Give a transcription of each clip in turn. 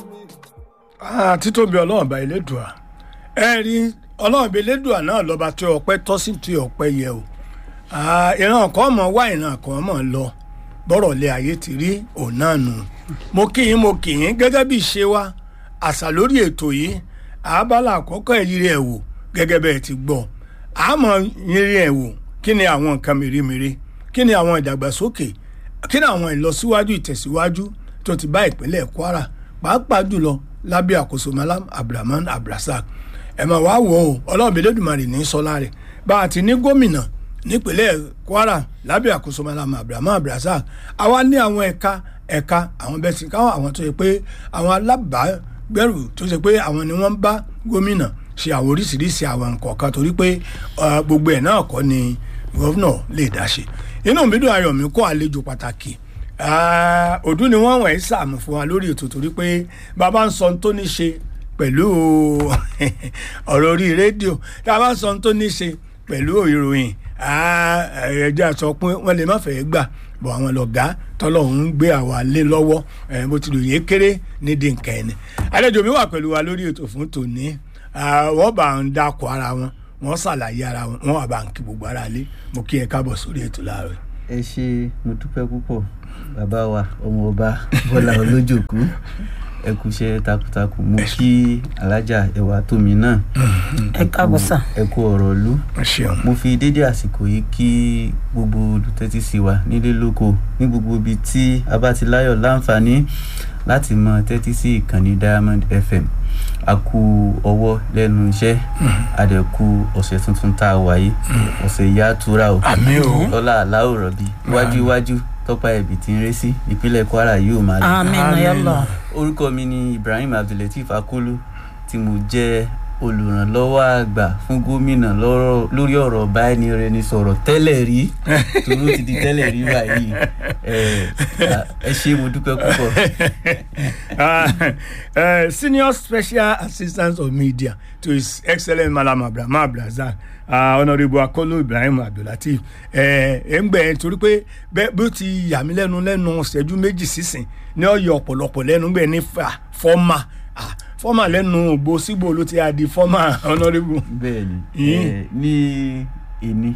títóbi ọlọ́run bá elédùà ẹ rí ọlọ́run bá elédùà náà lọ́ba tí ọpẹ́ tọ́ sí tí ọpẹ́ yẹ o ìran kan mọ̀ wá ìran kan mọ̀ lọ bọ́rọ̀ lé ayé ti rí òun náà nù mo kì í mo kì í gẹ́gẹ́ bí ìṣe wa àṣà lórí ètò yìí àbálà àkọ́kọ́ ìrírí ẹ̀ wò gẹ́gẹ́ bẹ́ẹ̀ ti gbọ́ àmọ́ ìrírí ẹ̀ wò kí ni àwọn nǹkan mèremère kí ni àwọn ìdàgbàsókè kí ni àwọn ìlọsíwájú ìtẹ̀síwájú tó ti bá ìpínlẹ̀ Kwara pàápàá jùlọ lábẹ́ àkóso Malam Abdulrahman Abdulrasaq ẹ̀ máa wá wò ó ọlọ́run Elédùmarè ní sọlá rẹ̀ bá a ti ní gómìnà nípínlẹ̀ Kwara lábẹ́ àkóso Malam Abdulrahman Abdulrasaq àwa ní àwọn ẹ̀ka ẹ̀ka àwọn bẹ́ẹ̀ sì káwọn àwọn tó yẹ pé àwọn alábàágbẹ̀rù tó ṣe pé àwọn ni wọ́n bá gómìnà ṣe àwọn oríṣiríṣi àwọn nǹkan kan torí pé gbogbo ẹ̀ náà kọ́ ni gọ́vnà lè dá ṣe inú mi dùn ayọ̀ mi kó àlejò pàtàkì ọdún ni wọ́n wọ̀nyí sàmù fún wa lórí ètò torí pé bàbá ń sọ tó ní ṣe pẹ̀lú ọ̀rọ̀ orí rédíò tá a bá ń sọ tó ní ṣe pẹ̀lú ìròyìn ẹ̀ẹ́dẹ́ sọ pé wọ́n lè má fẹ́ gbà bọ̀ àwọn lọ́gàá tọ́lọ́hún ń gbé àwa lé lọ́wọ́ bó ti lò yé kéré nídìí nǹkan ẹni. àlejò mi wà pẹ̀lú wa lórí ètò fún tòní wọ́n bá ń dákọ̀ ara wọn wọ́n ṣàlàyé ara wọn wọ́n wà bá ń kí gbogbo ara lé mo kí ẹ káàbọ̀ sórí ètò láàárọ̀. ẹ ṣe mo dúpẹ́ púpọ̀ bàbá wa ọmọ ọba bọ́lá olójòkú ẹ kú iṣẹ́ takuntakun mo kí alájà ẹwà tómi náà ẹ káàbọ̀ sà. ẹ kú ọ̀rọ̀ ìlú ṣeun mo fi dédé àsìkò yìí kí gbogbo olùtẹ́tí sí wa nílé lóko ní gbogbo ibi tí a bá ti láyọ̀ láǹfààní láti mọ tẹ́tí sí ìkànnì Diamond FM a kú ọwọ́ lẹ́nu iṣẹ́ àdẹ̀kù ọ̀sẹ̀ tuntun tá a wáyé ọ̀sẹ̀ ìyá àtúrà o àmín o lọ́lá aláwòrán bíi iwájú iwájú tọ́pá ẹ̀bì tí ń ré sí ìpínlẹ̀ Kwara yóò máa lọ. àmín yálà. orúkọ mi ni Ibrahim Abdulateef Akolu tí mo jẹ́ olùrànlọ́wọ́ àgbà fún gómìnà lórí ọ̀rọ̀ báyìí-ní-sọ̀rọ̀ tẹ́lẹ̀ rí tòró ti di tẹ́lẹ̀ rí báyìí ẹ ṣé mo dúpẹ́ púpọ̀. senior special assistant of media to his excellent Malam Abdulrahman Abdulrasaq uh, honourable Akolu Ibrahim Abdulateef ẹ ẹ ń gbẹ ẹ torí pé bẹ́ẹ̀ bí ó ti yà mí lẹ́nu lẹ́nu ṣẹ́jú méjì sísìn ní ọ̀yọ́ ọ̀pọ̀lọpọ̀ lẹ́nu gbẹ ní fọ́ọ̀mà fọ́mà lẹ́nu ògbó sígbò ló ti di fọ́mà honourable. bẹ́ẹ̀ni ẹ ní èní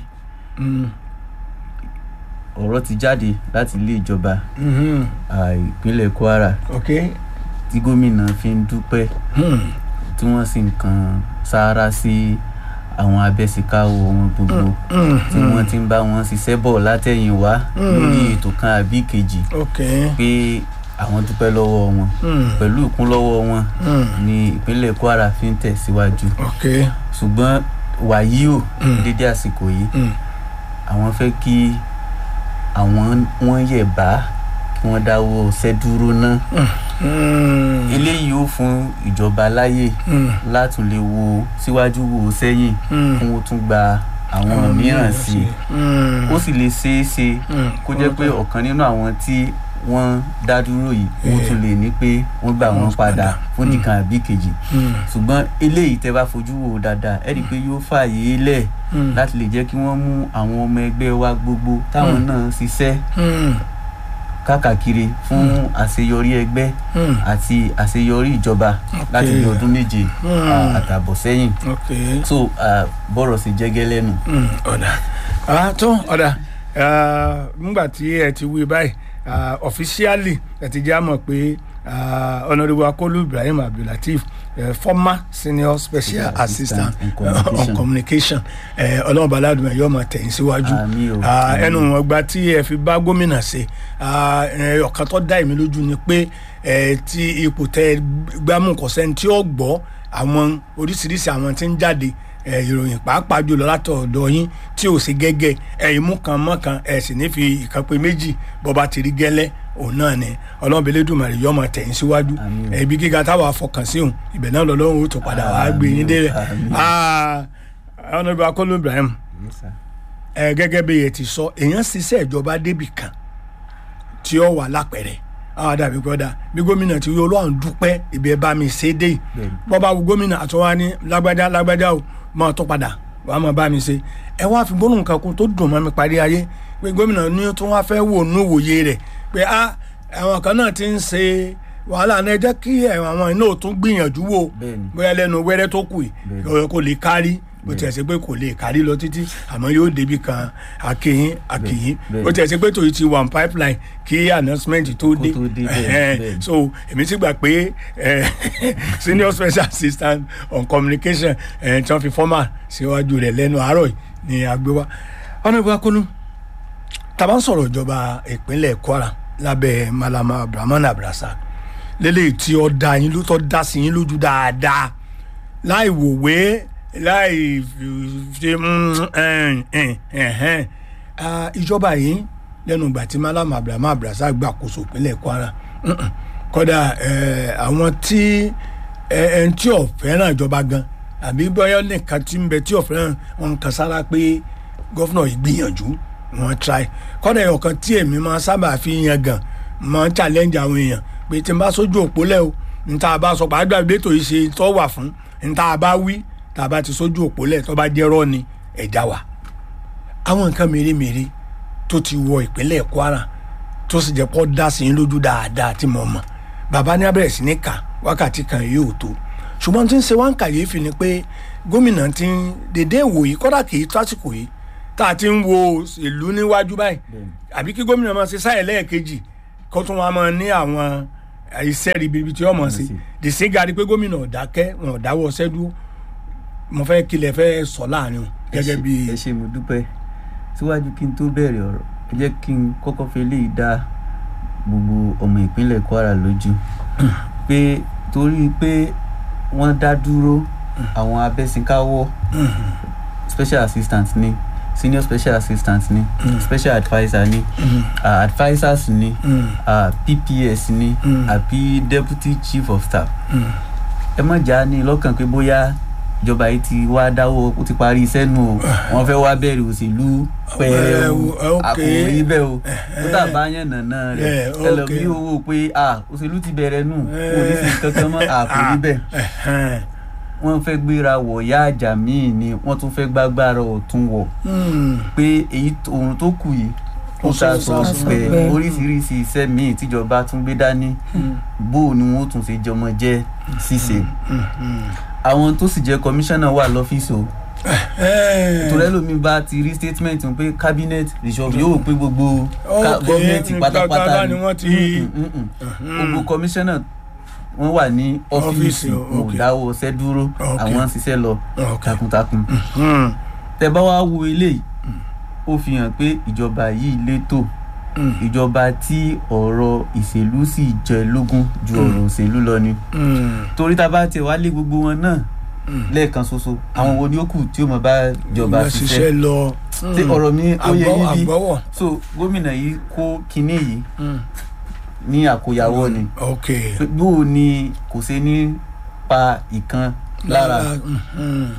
ọ̀rọ̀ ti jáde láti ilé ìjọba ìpínlẹ̀ Kwara okay. tí gómìnà fi ń dúpẹ́ tí wọ́n sì ń kan sáárá sí àwọn abẹ́síkáwò wọn gbogbo tí wọ́n ti ń bá wọn ṣiṣẹ́ bọ̀ látẹ̀yìn wá lórí ètò kan àbí kejì okay. pé àwọn dúpẹ́ lọ́wọ́ wọn pẹ̀lú ìkúnlọ́wọ́ wọn ní ìpínlẹ̀ Kwara fi ń tẹ̀síwájú okay. ṣùgbọ́n wàyí o dédé àsìkò yìí àwọn fẹ́ kí àwọn wọn yẹ̀ bá kí wọ́n dáwọ́ ṣẹ́dúró náà eléyìí ó fún ìjọba láyè láti lè wo síwájú wo sẹ́yìn kí wọ́n tún gba àwọn mìíràn sí i ó sì lè ṣeé ṣe kó jẹ́ pé ọ̀kan nínú àwọn tí wọ́n dá dúró yìí wọ́n tún lè ní pé wọ́n gbà wọ́n padà fún nìkan àbí kejì ṣùgbọ́n eléyìí tẹ́ bá fojú wò dáadáa ẹ rí i pé yóò fààyè lẹ̀ láti lè jẹ́ kí wọ́n mú àwọn ọmọ ẹgbẹ́ wa gbogbo táwọn náà ṣiṣẹ́ káàkiri fún àṣeyọrí ẹgbẹ́ àti àṣeyọrí ìjọba láti bí ọdún méje àtààbọ̀ sẹ́yìn so bọ́rọ̀ sí jẹ́gẹ́ lẹ́nu. ọ̀dà tó ọ̀dà nígbà tí ẹ ti wí báyìí officially ẹ ti jẹ́ àmọ̀ pé honourable Akolu Ibrahim Abdulateef uh, former senior special Yeah, assistant assistant in uh, on communication. communication ọlọ́run baládùn ẹ̀ yóò máa tẹ̀yìn síwájú Àmín o, Ah, àmín. ẹnu ọgbà tí ẹ fi bá gómìnà ṣe ah, eh, ọ̀kan tó dá èmi lójú ni pé eh, tí ipò tẹ gbámú kọ̀sẹ́ni tí ó gbọ́ àwọn oríṣiríṣi àwọn tí ń jáde eh, ìròyìn pàápàá jùlọ látọ̀dọ̀ yín tí ò sí gẹ́gẹ́ ẹ̀yin mú kan mọ́ kan ẹ̀ sì ní fi ìkan pé méjì bọ́ba ti rí gẹ́lẹ́ òun náà ni ọlọ́run Elédùmarè yóò máa tẹ̀yìn síwájú Àmín o. ẹ̀bí gíga táwa fọkàn sí òun ibẹ̀ náà lọ́lọ́run ó tó padà wá gbé yín Àmín o, délẹ̀ àmín. Ah, Honourable Akolu Ibrahim Yes, sir. ẹ gẹ́gẹ́ bí ẹ ti sọ èèyàn ṣiṣẹ́ ìjọba débì kan tí ó wà lápẹ̀rẹ̀ àwọn àdàbí gbọ́dá bí gómìnà ti yọ ọlọ́run dúpẹ́ ibi ẹ bá mi ṣe dé yìí Bẹ́ẹ̀ni. bọ́ bá wo gómìnà àtúwá ní lágbájá lágbájá o máa tó padà wàá máa bá mi ṣe ẹ wá fi gbóná nǹkan kún tó dùn mọ́ mi parí ayé pé gómìnà ní tó wá fẹ́ wò nú wòye rẹ̀ pé a àwọn kan náà ti ń ṣe wàhálà náà ẹ jẹ́ kí ẹ̀, àwọn iná ò tún gbìyànjú wò bẹ́ẹ̀ni bóyá lẹ́nu wẹ́rẹ́ tó kù yìí Bẹ́ẹ̀ni. kò lè kárí bó tiẹ̀ ṣe pé kò lè kárí lọ títí àmọ́ yóò débi kan àkìyín àkìyín Bẹ́ẹ̀ni. bó tiẹ̀ ṣe pé tòyí ti wà ní pipeline kí announcement tó dé tó dé, bẹ́ẹ̀ni, Ẹ̀hẹ́n. bẹ́ẹ̀ni. so èmi ti gbà pé eh, senior special assistant on communication eh, tí wọ́n fi formal síwájú rẹ̀ lẹ́nu àárọ̀ yìí ni àgbéwá ọ̀nà ìbúra kúnú tàbá ń sọ̀rọ̀ ìjọba ìpínlẹ̀ kwara lábẹ́ malama abdulrahman abdulrasaq lélẹ́yìí tí ó dá yín ló tọ́ dá sí yín lójú dáadáa láì wòwe láì ṣe ìjọba yìí lẹ́nu ìgbà tí malama abdulrahman abdulrasaq gbàkóso ìpínlẹ̀ kwara mm-mm. kódà eh, àwọn tí ẹn tí ò fẹ́ràn ìjọba gan àbí bóyá nìkan tí ń bẹ tí ò fẹ́ràn wọn kan sára pé gọ́fúnà yìí gbìyànjú wọn try kọ́dà ẹ̀yọ̀ kan tí èmi máa sábà fi yan gan máa ń challenge àwọn èèyàn pé tí n bá sójú òpó lẹ́ o n ta bá sọ pàápàá bí ètò yìí ṣe tó wà fún n ta bá wí tá a bá ti sójú òpó lẹ̀ tó bá jẹ́ rọ́ ni ẹ̀já wa. àwọn nǹkan mèremère tó ti wọ ìpínlẹ̀ kwara tó sì jẹ́ pọ́ dá sí i lójú dáadáa tí mo mọ̀ bàbá ní abẹ́rẹ́ sí ní kà wákàtí kan yóò tó ṣùgbọ́n tí ń ṣe wá ń kàyéfì ni pé gómìnà ti ń dédé wò yìí kọ́dà kì í tásìkò yìí tá a ti ń wo ìlú níwájú báyìí bẹ́ẹ̀ni àbí kí gómìnà máa ṣe sáyẹ̀ lẹ́ẹ̀kejì kó tún wá máa ní àwọn iṣẹ́ ribibi tí wọ́n mọ̀ sí sí. dìsígàrí pé gómìnà ò dákẹ́ wọn ò dáwọ́ ṣẹ́dú mo fẹ́ kílẹ̀ fẹ́ sọ láàrin o gẹ́gẹ́ bí ẹ ṣe mo dúpẹ́ síwájú kí n tó bẹ̀rẹ̀ ọ̀rọ̀ ẹ jẹ́ kí n kọ́kọ́ fi eléyìí dá gbogbo ọmọ ìpínlẹ̀ kwara lójú pé torí pé wọ́n dá dúró àwọn abẹ́sìnkáwọ́ special assistant ni senior special assistant ni special adviser ni uh, advisers ni uh, pps ni àbí deputy chief of staff ẹ má jà ní lọ́kàn pé bóyá ìjọba yìí ti wá dáwọ́ ó ti parí iṣẹ́ nù o wọ́n fẹ́ wá bẹ̀rẹ̀ òṣèlú pẹ̀rẹ̀ o Ẹ, ok. àkòrí bẹ́ẹ̀ o ó tàbá yàn nànà rẹ̀ Ẹ, ok. ẹlòmíì owó pé ah òṣèlú ti bẹ̀rẹ̀ nù kò ní sí kankan mọ́ àkòrí bẹ́ẹ̀ Ẹ̀hẹ́n. wọ́n fẹ́ gbéra wọ̀ yá àjà míì ni wọ́n tún fẹ́ gbágbára ọ̀tún wọ̀ Hmm. pé èyí tó- ohun tó kù yìí ó Ó ta sọ- sọ sọ- pé sọ- oríṣiríṣi iṣẹ́ míì tíjọba tún gbé dání bó o ni wọ́n tún ṣe jọmọ jẹ́ ṣíṣe àwọn tó sì jẹ́ kọmíṣánná wà lọ́fíìsì o Ẹ̀ẹ́. torí ẹlòmíì bá ti rí statement pé cabinet reshuffle yóò pé gbogbo ká- Ok, gọ́ọ̀mẹ̀ntì pátápátá gbàgbà ni wọ́n ti- Mm, mm, mm. gbogbo kọmíṣánná wọ́n wà ní Ọ́fíìsì, ọ́fíìsì wọn ò ok. dáwọ́ ṣẹ́ dúró Ok. àwọn ń ṣiṣẹ́ lọ Ok. takuntakun Hmm. tẹ bá wá wo eléyìí ó fi hàn pé ìjọba yìí létò Hmm. ìjọba tí ọ̀rọ̀ ìṣèlú sì jẹ lógún ju ọ̀rọ̀ òṣèlú lọ ni Hmm. torí tá a bá tiẹ̀ wá lé gbogbo wọn náà lẹ́ẹ̀kan ṣoṣo àwọn wo ni ó kù tí ó mọ̀ bá ìjọba Ìjọba ṣiṣẹ́ lọ. tí ọ̀rọ̀ mi ó yẹ Àgbọ́- yín bí àgbọ́wọ̀. so gómìnà yìí kó kinní yìí Hmm. ní àkóyawọ́ ni ok. Pé bó o ni kò ṣe ní pa ìkan lára Hmm.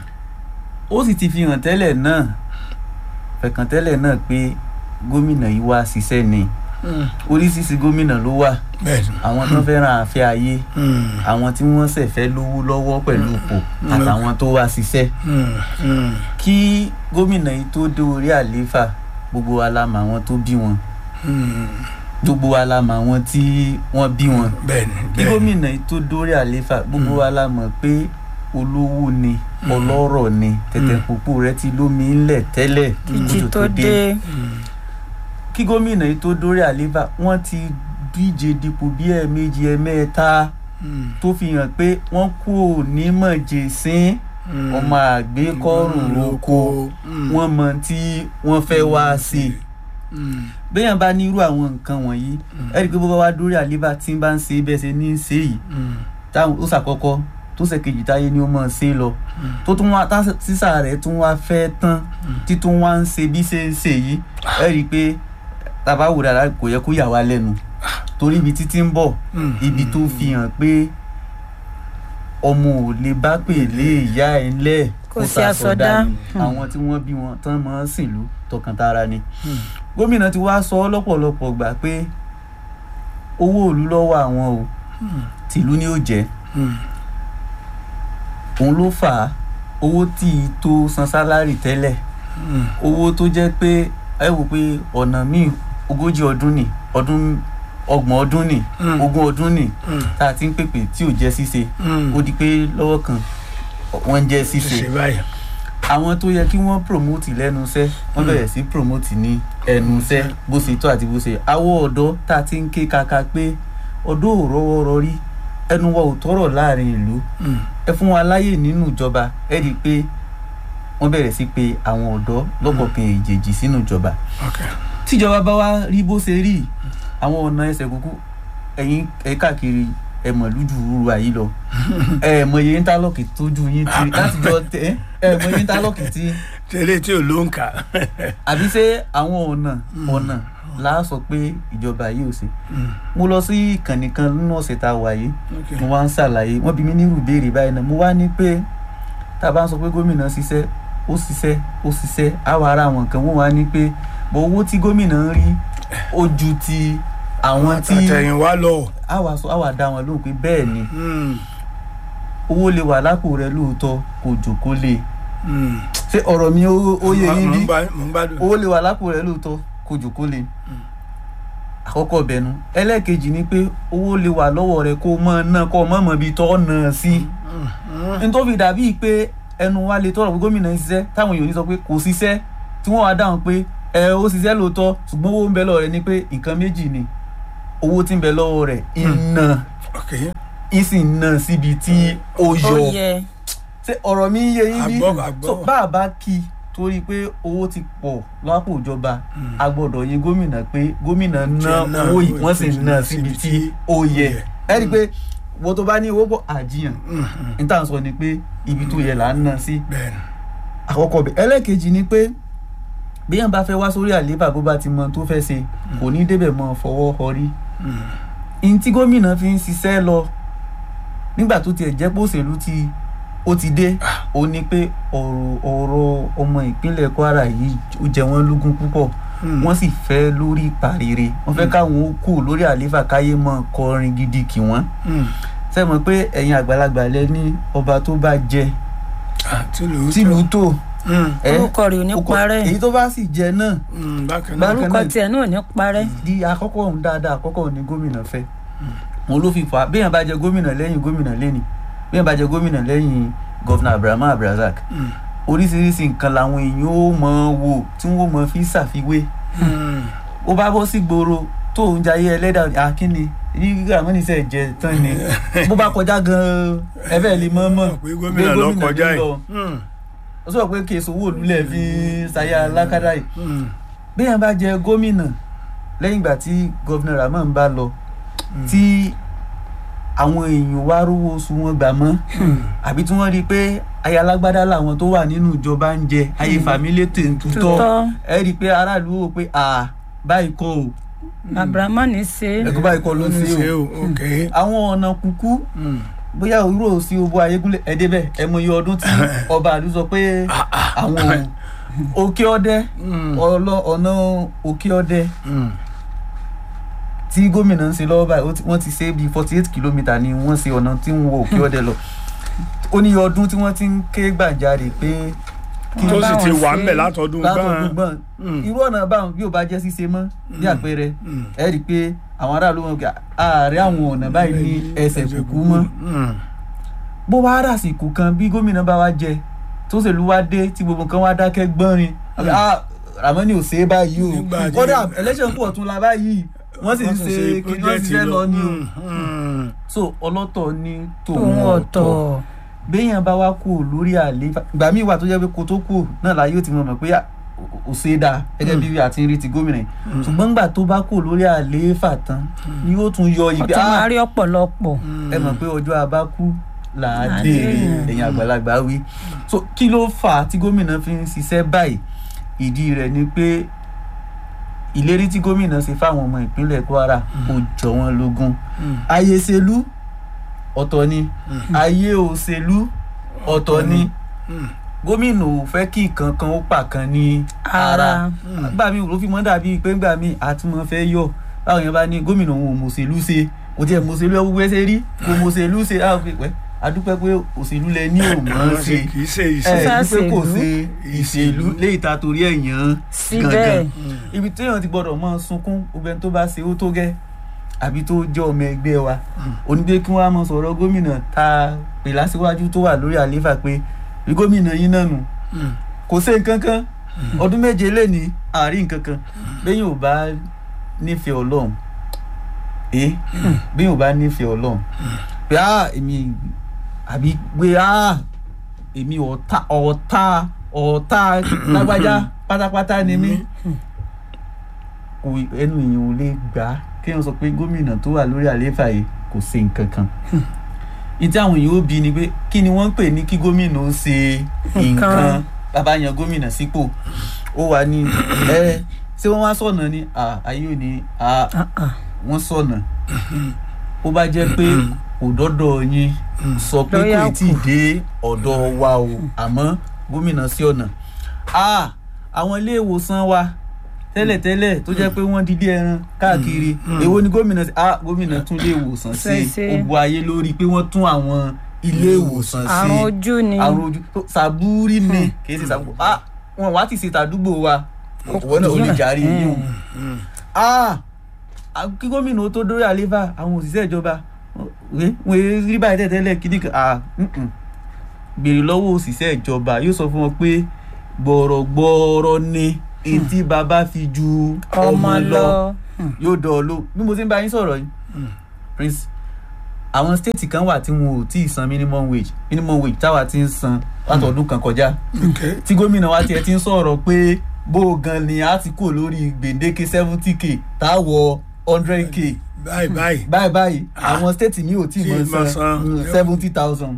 ó sì ti fi hàn tẹ́lẹ̀ náà fẹ̀kàn tẹ́lẹ̀ náà pé gómìnà yìí wá ṣiṣẹ́ ni Hmm. oríṣiríṣi gómìnà ló wà bẹ́ẹ̀ni. àwọn tó fẹ́ràn àfẹ́ ayé Hmm. àwọn tí wọ́n ṣẹ̀fẹ́ lówó lọ́wọ́ pẹ̀lú ipò àtàwọn tó wá ṣiṣẹ́ Hmm. Hmm. kí gómìnà yìí tó dé orí àlééfà gbogbo wa la mọ̀ àwọn tó bí wọn Hmm. gbogbo wa la mọ̀ àwọn tí wọ́n bí wọn bẹ́ẹ̀ni. kí bẹ́ẹ̀ni. gómìnà yìí tó dórí àlééfà gbogbo wa la mọ̀ pé olówó ni ọlọ́rọ̀ ni tẹ̀tẹ̀ pòpò rẹ ti lómi ńlẹ̀ tẹ́lẹ̀ kí ìjì kótó tó dé kí gómìnà yìí tó dórí àlééfà wọ́n ti díje dipò bí ẹ̀ẹ̀mejì ẹ̀ẹ̀mẹ́ta Hmm. tó fi hàn pé wọ́n kú òní mọ̀jẹ̀sín Hmm. ọmọ àgbékọ́rùn roko Hmm. wọ́n mọ tí wọ́n fẹ́ wá sí i Hmm. béèyàn bá ní irú àwọn nǹkan wọ̀nyí ẹ rí i pé bó bá wá dórí àlééfà tí ń bá ń ṣe é bẹ́ẹ̀ ṣe ní í ṣe yìí Hmm. táwọn ó ṣàkọ́kọ́ tó ṣèkejì táyé ni ó mọ̀ ṣe é lọ tó tún wá tá sísà rẹ̀ tún wá fẹ́ tán títún wá ń ṣe bí ṣe ń ṣe yìí ẹ rí i pé tàbá wò dáadáa kò yẹ kó yà wá lẹ́nu torí ibi títí ń bọ̀ Hmm. ibi tó fi hàn pé ọmọ ò lè bá pè lé ìyá ẹ̀ ńlẹ̀ Kò sí àsọdá. ni. àwọn tí wọ́n bí wọn tán mọ́ sìnlú tọkàntara ni gómìnà ti wá sọ ọ́ lọ́pọ̀lọpọ̀ gbà pé owó òlu lọ́wọ́ àwọn o tìlú ni ó jẹ́ Hmm. òun ló fà á owó tí ì tó san sálárì tẹ́lẹ̀ Hmm. owó tó jẹ́ pé ẹ wò pé ọ̀nà míì ogójì ọdún ni ọdún ọgbọ̀n ọdún nì Mm. ogún ọdún nì Mm. tá a ti ń pèpè tí ò jẹ́ ṣíṣe Mm. ó di pé lọ́wọ́ kan wọ́n ń jẹ́ ṣíṣe ṣe báyìí. àwọn tó yẹ kí wọ́n promote lẹ́nu iṣẹ́ wọ́n bẹ̀rẹ̀ sí promote ní ẹnu iṣẹ́ bó ṣe tó àti bó ṣe àwọn ọ̀dọ́ tá a ti ń ké kaka pé ọ̀dọ́ ò rọ́wọ́ rọrí ẹnu wa ò tọrọ láàrin ìlú Mm. ẹ fún wa láyè nínú ìjọba ẹ rí i pé wọ́n bẹ̀rẹ̀ sí pé àwọn ọ̀dọ́ lọ́kọ̀ọ̀kan èjèèjì sínú ìjọba Okay. tíjọba bá wá rí bó ṣe rí àwọn ọ̀nà ẹsẹ̀ kúkú ẹ̀yìn ẹ̀ káàkiri ẹ̀ mọ̀ lójú rúru àyí lọ ẹ̀ mọ̀ iye íńtálọ́ọ̀kì tójú yín ti láti jọ tẹ̀ ẹ̀ mọ̀ iye íńtálọ́ọ̀kì tí tẹ́lẹ̀ tí ò ló ń kà. àbí ṣé àwọn ọ̀nà ọ̀nà là á sọ pé ìjọba yìí ò ṣe Mm. mo lọ sí ìkànnì kan nínú ọ̀sẹ̀ tá a wà yìí Okay. mo wá ń ṣàlàyé wọ́n bí mi nírú ìbéèrè báyìí náà mo wá ní pé tá a bá ń sọ pé gómìnà ṣiṣẹ́ ó ṣiṣẹ́ ó ṣiṣẹ́ á wà ara àwọn nǹkan wọ́n wá ní pé bọ̀ owó tí gómìnà ń rí ó ju ti àwọn tí àtẹ̀yìnwá lọ. á wà sọ á wà dá wọn lóhùn pé bẹ́ẹ̀ ni Mm. owó lè wà lápò rẹ lóòótọ́ kò jòkó lé Mm. ṣé ọ̀rọ̀ mi ó ó yé yín Mo bí ń gbá- mo ń gbádùn. owó lè wà lápò rẹ lóòótọ́ kò jòkó lé àkọ́kọ́ bẹ̀nu ẹlẹ́ẹ̀kejì ni pé owó lè wà lọ́wọ́ rẹ kó mọ̀ náà kó mọ̀ mọ̀ bí tọ́ náà sí. Mm. n tó fi dàbí pé ẹnu wa lè tọrọ pé gómìnà ń ṣiṣẹ́ táwọn èèyàn ní sọ pé kò ṣiṣẹ́ tí wọ́n wá dáhùn pé ẹ ó ṣiṣẹ́ lóòótọ́ ṣùgbọ́n owó ń bẹ lọ́wọ́ rẹ̀ ni pé nǹkan méjì ni owó tí ń bẹ lọ́wọ́ rẹ̀ iná Okay. ìsìn náà síbi tí ó ó yọ yẹ ṣé ọ̀rọ̀ mi ń yé yín bí Àgbọ́- àgbọ́. so bá a bá kí i torí pé owó ti pọ̀ lápò ìjọba a gbọ́dọ̀ yin gómìnà pé gómìnà ná Ṣe ná owó yìí owó wọ́n sì tí- ná síbi tí ó yẹ ẹ rí i pé wo tó bá ní owó pọ̀ àjiyàn Mm. Mm. n tà ń sọ ni pé ibi tó yẹ là ń ná sí Bẹ́ẹ̀ni. àkọ́kọ́ bẹ̀ ẹlẹ́ẹ̀kejì ni pé bí yẹn bá fẹ́ wá sórí àlééfà bó bá ti mọ tó fẹ́ ṣe kò ní débẹ̀ mọ́ fọwọ́ họrí Mm. ihun tí gómìnà fi ń ṣiṣẹ́ lọ nígbà tó tiẹ̀ jẹ́ pé òṣèlú ti ó ti dé ó ní pé ọ̀rọ̀ ọ̀rọ̀ ọmọ ìpínlẹ̀ Kwara yìí ó jẹ wọ́n lógún púpọ̀ Mm. wọ́n sì fẹ́ lórí ìpàrere wọ́n fẹ́ káwọn ó kù lórí àlééfà káyé mọ́ kọrin gidi kì wọ́n Mm. ṣe mọ̀ pé ẹ̀yin àgbàlagbà lẹ ní ọba tó bá jẹ Ah, tìlú tìlú tó Mm. ẹ orúkọ rẹ̀ ò ní ọkọ- parẹ́ èyí tó bá sì jẹ náà Mm. bákan náà. Bákan orúkọ náà- tiẹ̀ náà ò ní parẹ́ di àkọ́kọ́ òun dáadáa àkọ́kọ́ òun ni gómìnà fẹ́ wọn ló fi fà á béèyàn bá jẹ gómìnà lẹ́yìn gómìnà lẹ́ni béèyàn bá jẹ gómìnà lẹ́yìn gọ́fìnà abrahamu abrazak Mm. oríṣiríṣi nǹkan làwọn èèyàn ó mọ wò tí wọ́n mọ fi ṣàfiwé Mm. ó bá bọ́ sí gbòòrò tó ń jayé ẹlẹ́dà akínni ibi gíga mọ́nìṣẹ́ jẹ tán ni bó bá kọjá gan-an ẹ̀fẹ́ lè mọ́ mọ́ pé gómìnà lọ kọjá ló yìí. lọ. Mm. ó sọ pé kí èso owó òlúlẹ̀ fi ṣayé alákàdá yìí Mm. béèyàn bá jẹ gómìnà lẹ́yìn ìgbà tí gọ́vnà rahman bá lọ Mm. tí àwọn èèyàn wá rówó oṣù wọn gbà mọ́ àbí tí wọ́n rí i pé ayé alágbádá làwọn tó wà nínú ìjọba ń jẹ ayé fàmílẹ̀ tèǹtútọ́ Tutọ́. ẹ rí i pé aráàlú wò pé à báyìí kọ́ o abrahamu ní ṣe ẹ̀kọ́ báyìí kọ́ ló ń Ó ní ṣe ṣe o o. Okay. àwọn ọ̀nà kúkú Mm. bóyá òwúrò sí owó ayégúnlẹ̀ ẹ̀ débẹ̀ ẹ̀ mọ iye ọdún tí ọba àlú sọ pé àwọn òkè ọdẹ Mm. ọlọ ọ̀nà òkè ọdẹ Mm. tí gómìnà ń ṣe lọ́wọ́ báyìí ó ti- wọ́n ti ṣe bíi forty eight kilometre ni wọ́n ṣe ọ̀nà tí ń wo òkè ọdẹ lọ ó ní ọdún tí wọ́n ti ń ké gbàjarè pé kí tó wọ́n sì bá ti wọn wà ṣe ń bẹ̀ látọdún látọdún gbọ́n. gbọ́n Mm. irú ọ̀nà báwọn bí ò bá jẹ́ ṣíṣe mọ́ bí àpẹẹrẹ Mm. ẹ rí i pé àwọn aráàlú wọn kà ààrẹ àwọn ọ̀nà báyìí ní ẹsẹ̀ kúkú mọ́ Mm. bó wá ràsìkò kan bí gómìnà bá wá jẹ tó ṣèlú wá dé tí gbogbo nǹkan wá dákẹ́ gbọ́nrin ah Ramoni ò ṣe é báyìí o Nígbà tí- kódà election kù ọ̀tún la báyìí wọ́n sì ń ṣe kí wọ́n sì fẹ́ lọ ní o Mm. so ọlọ́tọ̀ ní tòun tòun ọ̀tọ̀ béèyàn bá wá kú lórí àlééfà ìgbà míì wà tó jẹ́ pé kó tó kú náà láyé ó ti mọ̀ mọ̀ pé à, ò ṣe é dáa gẹ́gẹ́ bí àti rí ti gómìnà yìí ṣùgbọ́n ńgbà tó bá kú lórí àlééfà tán ni yóò tún yọ ìgbé ọtún máa rí ọ̀pọ̀lọpọ̀ ẹ mọ̀ pé ọjọ́ abákú là á Là á dèrè dèrè. ẹ̀yìn àgbàlagbà wí so kí ló fà á tí gómìnà fi ń ṣiṣẹ́ báyìí ìdí rẹ̀ ni pé ìlérí tí gómìnà ṣe fáwọn ọmọ ìpínlẹ̀ Kwara kò jọ wọ́n lógún Mm. ayé ṣèlú ọ̀tọ̀ ni Mm. ayé òṣèlú ọ̀tọ̀ ni Mm. gómìnà ò fẹ́ kí nǹkan kan ó pàkan ní ara ara gbà mí ló fi mọ́ dàbí pé gbà mí àtúmọ̀ fẹ́ yọ báwọn yẹn bá ní gómìnà òun ò mọ̀ọ́sẹ̀lú ṣe kò tiẹ̀ mọ̀ọ́sẹ̀lú ẹ̀ wúwẹ́ ṣe rí kò mọ̀ọ́sẹ̀lú ṣe á fi pẹ́ adúpẹ́ pé òṣèlú lẹ ní òmọ́ ṣe kì í ṣe ẹ ìṣe. Ṣá dúpẹ́ kò ṣèlú? ṣe ìṣèlú léyìí ta torí ẹ̀yàn síbẹ̀ ibi téèyàn ti gbọ́dọ̀ mọ́ sunkún gbogbo ẹni tó bá ṣe ó tó gẹ́ àbí tó jẹ́ ọmọ ẹgbẹ́ wa onígbé kí wọ́n á mọ sọ̀rọ̀ gómìnà tá a pè lásìwájú tó wà lórí àlééfà pé bí gómìnà yín náà nù Mm. kò sí nǹkan kan ọdún méje lé ní àárín nǹkan kan bẹ́yìn ò bá nífẹ̀ẹ́ ọlọ́run ẹ bẹ́yìn ò bá nífẹ̀ẹ́ ọlọ́run pé á èmi àbí pé á èmi ọ̀tá ọ̀tá ọ̀tá lágbájá pátápátá ni mí kò ẹnu èèyàn ò lè gbà á kéèyàn sọ pé gómìnà tó wà lórí àlééfà yìí kò ṣe nǹkan kan ìtí àwọn èèyàn ó bi ni pé kí ni wọ́n ń pè ní kí gómìnà ó ṣe nǹkan Nǹkan. bàbá yan gómìnà sípò ó wà ní ẹ ṣé wọ́n wá sọ̀nà ni à, ayé ò ní à, Ah, ah. wọ́n sọ̀nà ó bá jẹ́ pé kò dọ́dọ̀ yín sọ pé Lọ́yà kò tí ì dé ọ̀dọ̀ wa o àmọ́ gómìnà sí ọ̀nà Ah, àwọn ilé ìwòsàn wa tẹ́lẹ̀tẹ́lẹ̀ tó jẹ́ pé wọ́n dídí ẹran káàkiri èwo ni gómìnà sí ah gómìnà tún ilé ìwòsàn Ṣe- sí ṣe. ó bu ayé lórí pé wọ́n tún àwọn ilé ìwòsàn sí àrùn ojú ni àrùn ojú tó sàbúrí ni kì í ṣe sàbúrò ah wọn wá ti ṣe tàdúgbò wa ìwọ náà ò lè járe yín o ah ah, kí gómìnà ó tó dórí àlééfà àwọn òṣìṣẹ́ ìjọba wé- wọn èé rí báyìí tẹ́tẹ́lẹ̀ kíní kan ah mm-mm. béèrè lọ́wọ́ òṣìṣẹ́ ìjọba yóò sọ fún wọn pé gbọ̀rọ̀gbọ̀rọ̀ ni etí bàbá fi ju ọmọ lọ yóò dọ̀ ọ́ ló bí mo ti ń bá yín sọ̀rọ̀ yìí prince àwọn stéètì kan wà tí wọn ò tí ì san minimum wage minimum wage táwa ti ń san látọdún kan kọjá Okay. tí gómìnà wa tiẹ̀ ti ń sọ̀rọ̀ pé bó o gan ni a ti kò lórí gbèǹdéke seventy k táwọ̀ hundred k báyìí báyìí báyìí báyìí àwọn stéètì mi ò tí ì Tí ì mọ̀ mọ̀ san san. seventy thousand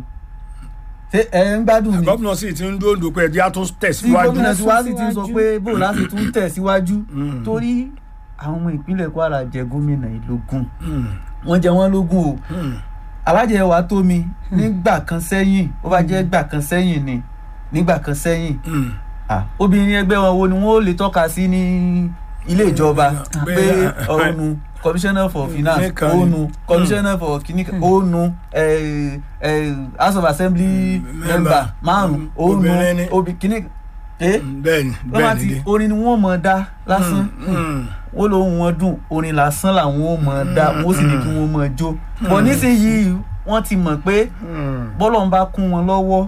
ṣé ẹ ń gbádùn ni gómìnà sì ti ń dóńdó pé ẹjẹ́ á tún tí tẹ̀síwájú gómìnà tí wàá sì ti ń sọ Síwájú. pé bó láti tún tẹ̀ síwájú Mm. torí àwọn ọmọ ìpínlẹ̀ kwara jẹ gómìnà ìlógún Mm. wọ́n jẹ wọ́n lógún o Mm. alájẹ wa tó mi nígbà kan sẹ́yìn ó bá jẹ́ gbà kan sẹ́yìn ni nígbà kan sẹ́yìn Mm. ah, obìnrin ẹgbẹ́ wọn wo ni wọ́n ó lè tọ́ka sí ní ilé ìjọba Bẹ́ẹ̀, pé ah, ònu commissioner for finance Nìkan ni. ònu commissioner for kìnìkan ònu eh, eh, house of assembly Mm, member member. márùn Mm, ònu obìnrin ni. obì kìnìkan eh bẹ́ẹ̀ni wọ́n bá bẹ́ẹ̀ni ti dé. orin ni wọ́n mọ̀ dá lásán Mm. wọ́n lóhun wọn dùn orin lásán làwọn ò mọ̀ dá wọ́n sì ní kí wọ́n mọ̀ jó bọ̀ nísìnyìí wọ́n ti mọ̀ pé Mm. bọ́lọ̀ ń bá kún wọn lọ́wọ́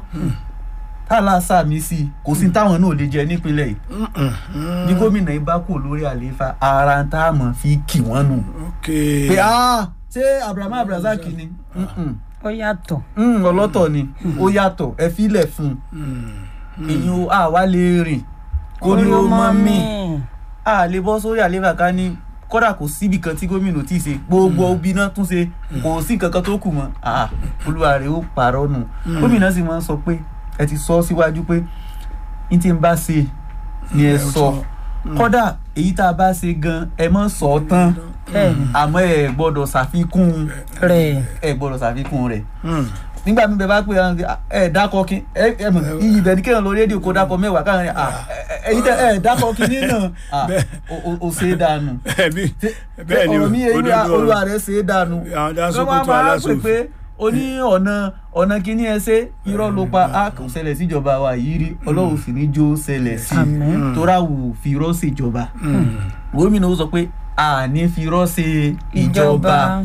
tálà sàmì sí i kò sí táwọn náà lè jẹ nípínlẹ̀ yìí Mm. Mm. bí gómìnà yìí bá kù lórí àlééfà ara ń tá a mọ̀ fi kì wọ́n nù. ok pé ah ṣé abrahamu abrazaki ni Mm-mm. ó yàtọ̀ Mm, ọlọ́tọ̀ ni ó yàtọ̀ ẹ filẹ̀ fún Mm. un èyí ó àwa lè rìn kó ní ó mọ́ mí a lè bọ́ sórí àlééfà ká ní kódà kò síbi kan tí gómìnà tí ì ṣe gbogbo obì náà tún ṣe kò sí nǹkan kan tó kù mọ́ ah olúwa rẹ̀ ó pààrọ̀ nù gómìnà sì máa ń sọ pé ẹ ti sọ síwájú pé n tí n bá ṣe ni ẹ sọ kódà èyí tá a bá ṣe gan ẹ mọ̀ sọ ọ́ tán bẹ́ẹ̀ni àmọ́ ẹ gbọ́dọ̀ ṣàfikún rẹ̀ ẹ gbọ́dọ̀ ṣàfikún rẹ̀ Mm. nígbà mi bẹ bá pè é ẹ dákọ kí ẹ ẹ mọ iyì bẹ ní kéèyàn lórí rédíò kó dákọ mẹ́wàá káwọn ẹ ẹyin tẹ ẹ dákọ kí nínà o ṣe é dànù ẹbí bẹ́ẹ̀ ni ọ̀rọ̀ mi yẹn òdodo olúwa rẹ̀ ṣe é dànù àwọn dá wọ́n Sókótó máa pè aláṣòfin pé o ní ọ̀nà ọ̀nà kíní ẹ ṣe irọ́ ló pa á kò ṣẹlẹ̀ síjọba wa yìí rí ọlọ́run sì ní jó ṣẹlẹ̀ sí Àmín. i tóra wù fi irọ́ ṣèjọba gómìnà ó sọ pé a ní fi irọ́ ṣe ìjọba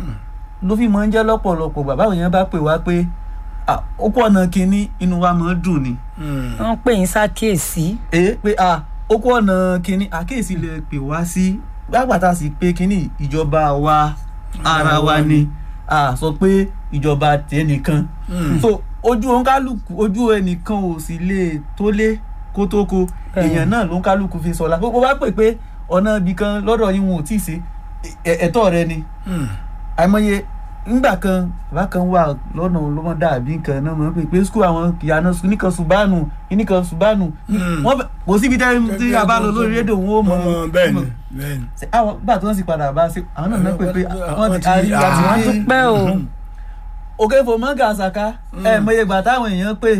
ló fi máa ń jẹ́ lọ́pọ̀lọpọ̀ bàbá òyìn bá pè wá pé "Ah, ó pọ̀ ọ̀nà kínní inú wa máa ń dùn ni Mm. wọ́n pè yín ṣàkíyèsí èé pé "Ah, ó pọ̀ ọ̀nà kínní àkíyèsí lè pè wá sí gbàgbàtà sí pé kínní ìjọba wa ara wa ni a sọ pé ìjọba tẹnìkan Mm. so ojú oníkálukú ojú ẹnìkan ò sì lè tó lé kó tó ko Bẹ́ẹ̀. èèyàn náà ló ń kálukú fi sọlá bó bá pè pé ọ̀nà ibì kan lọ́dọ̀ yín wọn ò tí ì ṣe ẹ̀- ẹ̀tọ́ rẹ ni Mm. àìmọye ńgbà kan bàbá kan wà lọ́nà olómọdé àbí nǹkan náà mọ̀ pé pé skul àwọn ìyànà nìkan ṣùbánù nìkan ṣùbánù Mm. wọ́n bẹ̀- kò síbi tẹ́ tí a bá lọ lórí rédíò wọn ó mọ̀ Ọmọ bẹ́ẹ̀ ni bẹ́ẹ̀ ni. Ṣé àwọn gbà tó ń sì padà bá ṣe àwọn náà náà pé pé wọ́n Wọ́n ti ti- arí ah, àti wọ́n ní ti pẹ́ o òkè fò mọ́gà àṣàká ẹ̀ mọye gbà táwọn èèyàn pé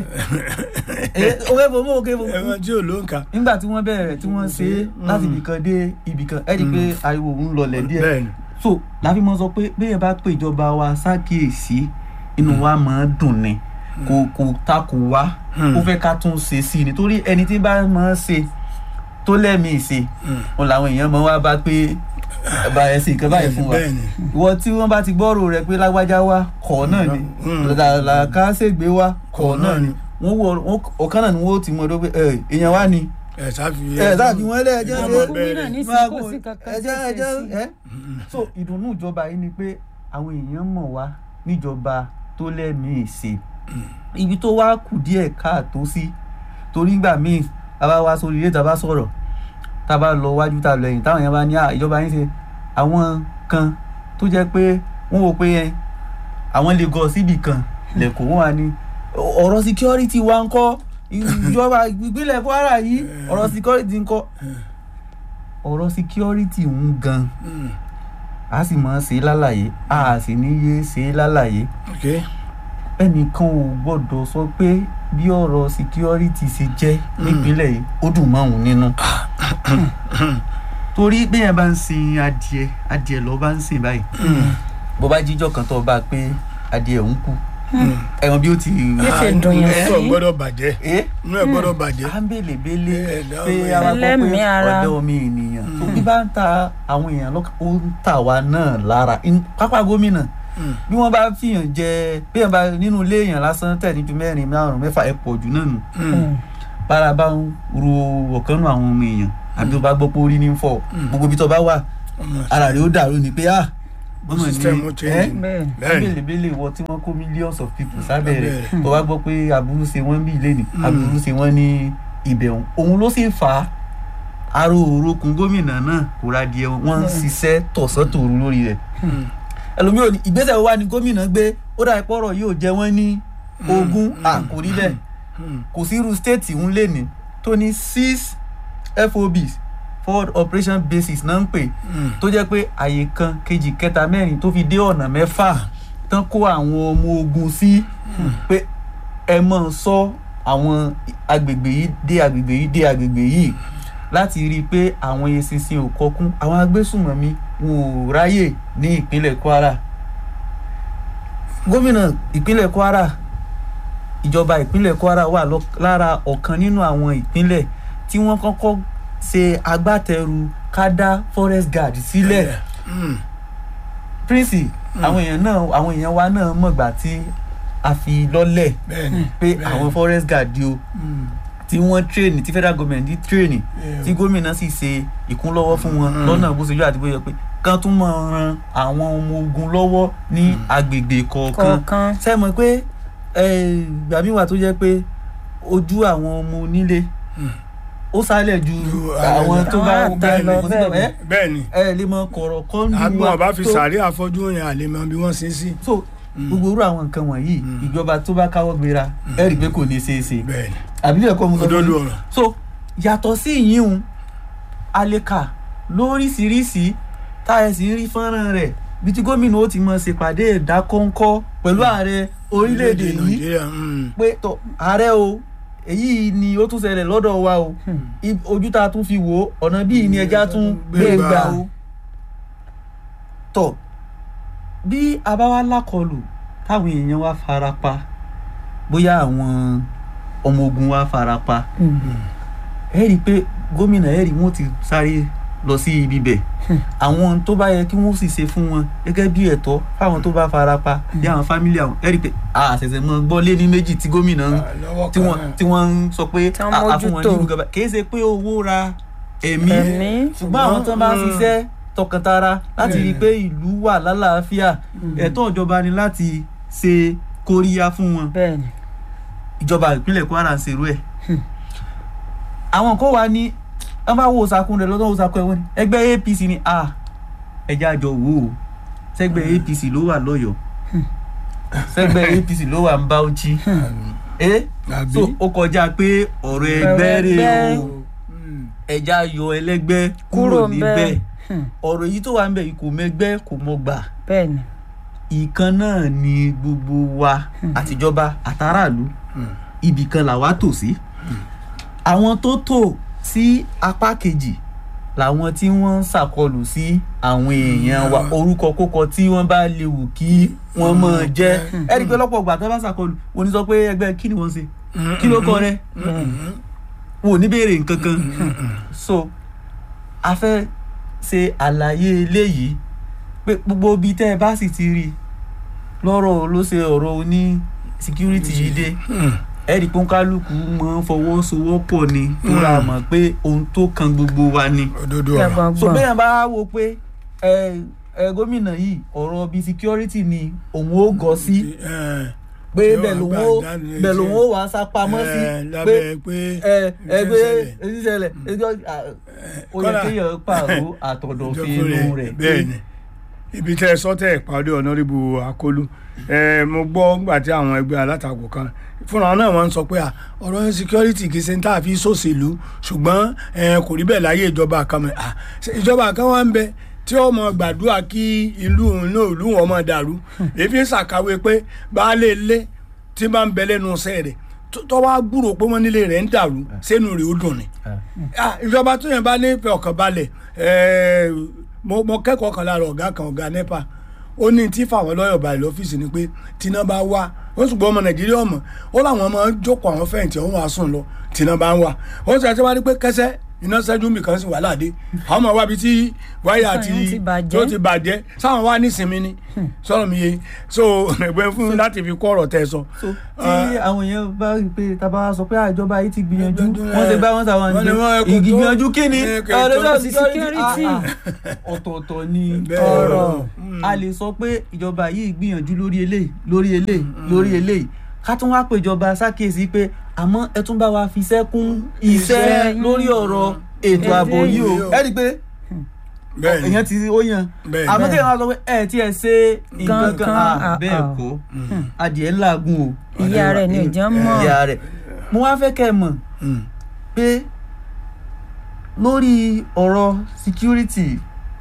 Eh, òkè fò mọ́ òkè fò ẹ̀wọ̀n tí ò ló ń kà. nígbà tí wọ́n bẹ̀rẹ̀ tí wọ́n ṣe é láti ibìkan dé ibìkan ẹ̀ rí i pé ariwo òun lọlẹ̀ díẹ̀ bẹ́ẹ̀ ni. so láfi mọ sọ pé béèyàn bá pè ìjọba wa ṣàkíyèsí inú wa máa ń dùn ni kò kò takò wá Hmm. ó fẹ́ ká tún ṣe sí i nítorí ẹni tí bá máa ń ṣe tó lẹ́mìí ṣe Mm. òun làwọn èèyàn máa wá bá pé bá ẹ sì nǹkan báyìí fún wa bẹ́ẹ̀ni ìwọ tí wọ́n bá ti gbọ́rò rẹ pé lágbájá wa kọ̀ náà ni Mm. làkàṣègbè wa kọ̀ náà ni wọ́n wọ wọ́n- ọ̀kan náà ni wọ́n ti mọ̀ ọ́ pé ẹ èèyàn wa ni ẹ sáfi ẹ sáàbí wọn lé ẹjọ́ Ìjọba ṣe bẹ̀rẹ̀. ní máa kò kó sí kankan ẹjọ́ tó ṣe ẹjọ́ sí. ẹ. so ìdùnnú ìjọba yìí ni pé àwọn èèyàn mọ̀ wá níjọba tó lẹ́mìí ṣe ibi tó wá kù díẹ̀ káàtó sí torí ìgbà míì tá a bá wá sórí ilé tá a bá sọ̀rọ̀ tá a bá lọ wájú tá a lọ ẹ̀yìn táwọn èèyàn bá ní "Ah, ìjọba yín ṣe àwọn kan tó jẹ́ pé wọ́n wò pé ẹ àwọn lè gọ síbì kan lẹ́kọ̀ọ́ wọn wà ní ọ̀rọ̀ security wa ń kọ́ ìjọba ìpínlẹ̀ Kwara yìí ọ̀rọ̀ security ń kọ́ ọ̀rọ̀ security ń gan Mm. a sì máa ṣe é lálàyé a sì ní yé ṣe é lálàyé ok ẹnìkan ò gbọ́dọ̀ sọ pé bí ọ̀rọ̀ security ṣe jẹ́ nípínlẹ̀ yìí ó dùn mọ́ òun nínú. torí bẹ́ẹ̀ bá ń sin adìẹ adìẹ lọ bá ń sìn báyìí bó bá jíjọ́ kan tó bá pé adìẹ ń kú ẹ̀wọ̀n bí ó ti Bí ṣe dùn yẹn ẹ sí. ò gbọ́dọ̀ bàjẹ́ ẹ́ inú ẹ gbọ́dọ̀ bàjẹ́ à ń bèlè bélé Ẹ̀dá pé ọmọ awakọ̀ pé Ẹlẹ́mìí ara. ọ̀dọ́ omi ènìyàn tó bí bá ń ta àwọn èèyàn lọ́kàn ó ń tà wá náà lára In- pápá gómìnà Mm. bí wọ́n bá fìyàn jẹ bí wọ́n bá nínú ilé èèyàn lásán tẹ̀ ní ju mẹ́rin márùn mẹ́fà ẹ̀ pọ̀ jù náà nù Mm. bára bá ń ro ọ̀kan nù àwọn ọmọ èèyàn àbí tó bá gbọ́ pé orí ní ń fọ́ gbogbo ibi tó bá wà Ọmọ ara rẹ̀ ó dàrú ni pé ah mọ́mọ́ System ó ní change. bẹ́ẹ̀ Bẹ́ẹ̀ni. bélebéle wọ tí wọ́n kó millions of people sábẹ́ rẹ̀ Sábẹ́ tó bá gbọ́ pé aburú ṣe wọ́n bí ilé ni aburú ṣe wọ́n ní ibẹ̀ òun òun ló sì fà á aró òrokùn gómìnà náà kò ra díẹ̀ wọ́n ń ṣiṣẹ́ tọ̀sán tòru lórí rẹ̀ Mm. ẹlòmíràn ní ìgbésẹ̀ wo wá ní gómìnà gbé ó dà pọ̀rọ̀ yóò jẹ wọ́n ní ogún à kò rí bẹ́ẹ̀ Mm. kò sí irú stéètì ń lè ní tó ní six FOBs forward operation bases náà ń pè Mm. tó jẹ́ pé àyè kan kejì kẹta mẹ́rin tó fi dé ọ̀nà mẹ́fà tán kó àwọn ọmọ ogun sí pé ẹ mọ̀ sọ àwọn agbègbè yìí dé agbègbè yìí dé agbègbè yìí láti rí i pé àwọn eṣinṣin ò kọkún àwọn agbésùnmọ̀mí wọn ò ráyè ní ìpínlẹ̀ Kwara gómìnà ìpínlẹ̀ Kwara ìjọba ìpínlẹ̀ Kwara wà lọ- lára ọ̀kan nínú àwọn ìpínlẹ̀ tí wọ́n kọ́kọ́ ṣe agbátẹrù ká dá forest guard sílẹ̀ Mm. prince àwọn èèyàn náà àwọn èèyàn wa náà mọ̀gbà tí a fi lọ́lẹ̀ bẹ́ẹ̀ni pé bẹ́ẹ̀ni. àwọn forest guard o Mm. tí wọ́n train tí federal government ti train Yeah. tí gómìnà sì ṣe ìkúnlọ́wọ́ fún wọn Mm. lọ́nà bó ṣe yọ àti bó yẹ pé kán tún máa ran àwọn ọmọ ogun lọ́wọ́ ní agbègbè kọ̀ọ̀kan kọ̀ọ̀kan ṣe mọ̀ pé eh, ìgbà míì wà tó jẹ́ pé ojú àwọn ọmọ onílé Mm. ó sálẹ̀ ju Ju àwọn àwọn tó bá àwọn àtà bẹ́ẹ̀ lọ, lọ bẹ́ẹ̀ ni. ẹ́ bẹ́ẹ̀ni ẹ lè mọ kọ̀rọ̀ kan lù àgbọn wá ọba fi tó- sàárè àfọ́jú yẹn àlè mọ bí wọ́n ṣe sí so gbogbo irú àwọn nǹkan wọ̀nyí Mm. ìjọba tó bá káwọ́ gbéra ẹ rí i pé kò ní ṣeé ṣe bẹ́ẹ̀ni àbí ẹ̀kọ́ mu sọ fún òdodo yín? ọ̀rọ̀ so yàtọ̀ sí ìyíhun aleka lóríṣiríṣi tá ẹ sì ń rí fọ́nrán rẹ̀ bí tí gómìnà ó ti mọ̀ ṣèpàdé ìdákọ́ńkọ́ pẹ̀lú ààrẹ orílẹ̀-èdè yìí Nàìjíríà mm. pé tó ààrẹ o èyí ni ó tún ṣẹlẹ̀ lọ́dọ̀ wa o I- ojú tá a tún fi wò ó ọ̀nà bíi ni ẹja tún gbé Gbé gbà gbà. o tọ̀ bí a bá wá lákọlù táwọn èèyàn wá fara pa bóyá àwọn ọmọ ogun wá fara pa ẹ rí i pé gómìnà ẹ rí i wọ́n ti sáré lọ sí ibi bẹ̀ àwọn tó bá yẹ kí wọ́n sì ṣe fún wọn gẹ́gẹ́ bí ẹ̀tọ́ fáwọn tó bá fara pa bí àwọn fámílì àwọn ẹ rí i pé a ṣẹ̀ṣẹ̀ mọ gbọ́ lé ní méjì tí gómìnà ń lọ́wọ́ tí kan wọ́n náà. tí wọ́n ń sọ pé Tí wọ́n a a fún wọn ní mójútó. irú gaba kì í ṣe pé owó ra ẹ̀mí ẹ̀mí ṣùgbọ́n àwọn tó bá ń Mm. ṣiṣẹ́ tọkàntara láti rí i pé ìlú wà lálàáfíà ẹ̀tọ́ ìjọba ni láti ṣe kóríyá fún wọn bẹ́ẹ̀ ni ìjọba ìpínlẹ̀ Kwara ń ṣerú ẹ̀ àwọn kan wà ní wọ́n bá wo sakun rẹ̀ lọ́dọ̀ wo sakun ẹ̀ wọ́n ni ẹgbẹ́ APC ni a ẹja àjọ wò ó sẹ́gbẹ́ APC ló wà lọ́yọ̀ọ́ sẹ́gbẹ́ APC ló wà ń Bauchi ẹ́ àbí so ó kọjá pé ọ̀rọ̀ ẹgbẹ́ rè ẹgbẹ́. o Mm. ẹja yọ ẹlẹ́gbẹ́ kúrò Kúrò níbẹ̀ ńbẹ̀. Hmm. ọ̀rọ̀ èyí tó wà ń bẹ̀ yìí kò mẹ́gbẹ́ kò mọ̀gbà bẹ́ẹ̀ ni ìkan náà ni gbogbo wa àtijọba àtàràlú Mm. ibì kan làwa tò sí àwọn tó tò sí apá kejì làwọn tí wọ́n ń ṣàkọlù sí àwọn èèyàn wa Mm. orúkọ kókọ tí wọ́n bá lè wù kí wọ́n mọ̀ jẹ́ ẹ rí i pé lọ́pọ̀ ìgbà tó bá ṣàkọlù wọ́n ní sọ pé ẹgbẹ́ kí ni wọ́n ṣe kí ló kọ rẹ wọn ò ní béèrè nǹkan kan so a fẹ́ ṣe àlàyé eléyìí pé gbogbo ibi tẹ́ ẹ bá sì ti rí lọ́rọ̀ ló ṣe ọ̀rọ̀ oní security yìí dé Hmm. ẹ̀rí pọ́nkálùkù máa ń fọwọ́sowọ́pọ̀ ni tó ra mọ̀ pé ohun tó kan gbogbo wa ni òdodo ọ̀rọ̀ gbọ̀ngbọ̀n so bẹ́ẹ̀ bá wo pé ẹ ẹ gómìnà yìí ọ̀rọ̀ bíi security ni òun ó gọ sí Eh, pé Yóò bẹ́ẹ̀ lòun gbà ó dání bẹ́ẹ̀ sí- lòun ó wàá sá pamọ́ sí eh, pé lábẹ́ pé ẹ ẹ pé ìṣẹ̀lẹ̀. èyí ṣẹlẹ̀ ẹjọ́ ó yẹ kọ́lá- kéèyàn pààrọ̀ àtọ̀dọ̀fin ìjọba inú rẹ̀ bẹ́ẹ̀ ni ibi tẹ́ ẹ sọ tẹ́ ẹ parí ọ̀nàrìbù akólú ẹ mo gbọ́ nígbà tí àwọn ẹgbẹ́ alátakò kan fúnra náà wọ́n ń sọ pé à, ọ̀rọ̀ security kì í ṣe ń tà fi sòṣèlú ṣùgbọ́n ẹ, kò rí bẹ́ẹ̀ láyé ìjọba kan mọ́ à, ṣe ìjọba kan wá ń bẹ tí ó mọ gbàdúrà kí ìlú òun náà ìlú wọn mọ dàrú èyí ń ṣàkàwé pé baálé ilé tí bá ń bẹ lẹ́nu iṣẹ́ rẹ̀ tó- tó wá gbúrò pé wọ́n nílé rẹ̀ ń dàrú sẹ́nu rẹ̀ ó dùn ni ah ìjọba tó yẹn bá ní ìfẹ́ ọkàn balẹ̀ ẹ̀ẹ́, mo mo kẹ́kọ̀ọ́ kan lára ọ̀gá kan ọ̀gá nepa ó ní tí fáwọn lọ́yọ̀ balẹ̀ lọ́fíìsì ni pé tíná bá wá ó ṣùgbọ́n ọmọ nàìjíríà ọmọ ó láwọn máa ń jókòó àwọn fẹ̀yìntì ọ̀hún wàá sùn lọ tíná bá ń wá ó sì àti wá ní pé kẹsẹ́ iná ṣẹ́jú mi kan sì wà láàdé àwọn ọmọ wa bi tí wáyà Sọ̀rọ̀ ti yẹn ti bàjẹ́. tó ti bàjẹ́ sáwọn wá nísinmi ni sọ̀rọ̀ mi yé so ẹgbẹ́ fún láti fi kọ́ ọ̀rọ̀ tẹ́ ẹ sọ. so tí àwọn èèyàn bá rí i pé tábà sọ pé àjọba yìí ti gbìyànjú wọ́n ti bá wọn sàwọn Wọ́n ní wọ́n àgbẹ̀ kò tó- ìgbìyànjú kí ni Eh, kò ọ̀rẹ́ tó- náà sí security. Ah, ah. ọ̀tọ̀ọ̀tọ̀ ni Bẹ́ẹ̀. ọ̀rọ̀ Mm. a lè sọ pé ìjọba yìí gbìyànjú lórí eléyìí lórí eléyìí lórí eléyìí ká tún wá pé ìjọba ṣàkíyèsí pé àmọ́ ẹ tún bá wa fi iṣẹ́ kún iṣẹ́ Iṣẹ́. lórí ọ̀rọ̀ ètò ààbò yìí o Yìí o. ẹ rí i pé bẹ́ẹ̀ ni èèyàn ti ó yan Bẹ́ẹ̀. àmọ́ kí ẹ máa sọ pé ẹ tí ẹ ṣe nǹkan kan Gangan, ah, ah, bẹ́ẹ̀ ah. kọ́ adìẹ ńlágùn o ìyá rẹ̀ ni ò jẹ́ mọ̀ ìyá rẹ̀ mo wá fẹ́ kẹ́ ẹ mọ̀ Mm. pé lórí ọ̀rọ̀ security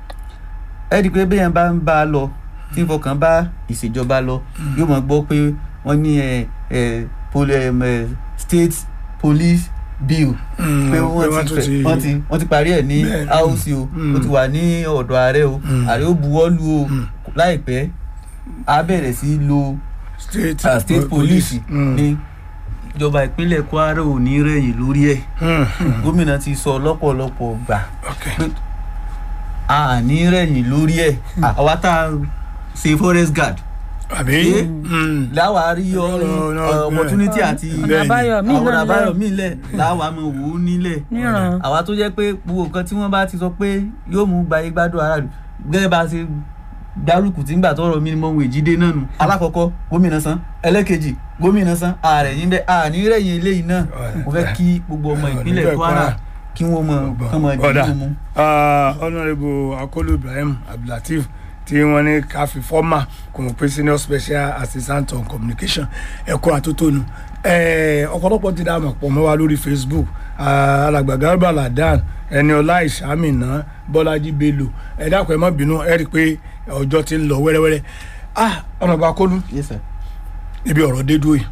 ẹ rí i pé bẹ́ẹ̀ bá ń bá a lọ tí ń fọkàn bá ìṣèjọba lọ yóò mọ̀ gbọ́ pé wọ́n ní ẹ ẹ poli ẹ ẹ state police bill Mm, pé pé wọ́n wọ́n ti tún fẹ́ ti- wọ́n ti wọ́n ti parí ẹ̀ ní Bẹ́ẹ̀ ni. house o Mm. ó ti wà ní ọ̀dọ̀ ààrẹ o Mm. ààrẹ ó buwọ́ lù o Mm. láìpẹ́ á bẹ̀rẹ̀ sí lo state, ah, state police Mm. ní ìjọba ìpínlẹ̀ Kwara ò ní rẹ̀yìn lórí ẹ̀ Mm. gómìnà ti sọ lọ́pọ̀lọpọ̀ gbà Okay. pé a ní rẹ̀yìn lórí ẹ̀ àwa tá a ṣe forest guard àbí Eh? Mm. láwa rí No, no, no, opportunity Ọ̀nà- àti ọ̀nà Bẹ́ẹ̀ni. àbáyọ míì àwọn náà àbáyọ lẹ̀ míì lẹ̀ láwa mọ̀ wò ó nílẹ̀ níran àwa tó jẹ́ pé gbogbo nǹkan tí wọ́n bá ti sọ pé yóò mú gbayé gbádùn aráàlú gẹ́gẹ́ bá a ṣe dárúkù tí ń gbà tọrọ minimum wage dé náà nù alákọ̀ọ́kọ́ gómìnà san ẹlẹ́kejì gómìnà san ààrẹ yín bẹ́ẹ̀ àní rẹ̀yìn eléyìí náà mo fẹ́ kí gbogbo ọmọ ìpínlẹ̀ Kwara kí wọ́n mọ kán mọ Ọ̀dà. dìbò mu. Ah, honourable akolu ibrahim abdulateef tí wọ́n ní ká fi fọ́mà kò mọ̀ pé senior special assistant on communication ẹ̀kọ́ àtótónu Eh, ọ̀pọ̀lọpọ̀ ti dá àmọ̀ pọ̀ mọ́ wa lórí facebook Ah, alàgbà garba ladan ẹniọlá ìsàmìnà bọ́lájí bello ẹ dákun ẹ má bínú ẹ rí i pé ọjọ́ ti ń lọ wẹ́rẹ́wẹ́rẹ́ ah honourable akolu Yes, sir. níbi ọ̀rọ̀ dé dúró yìí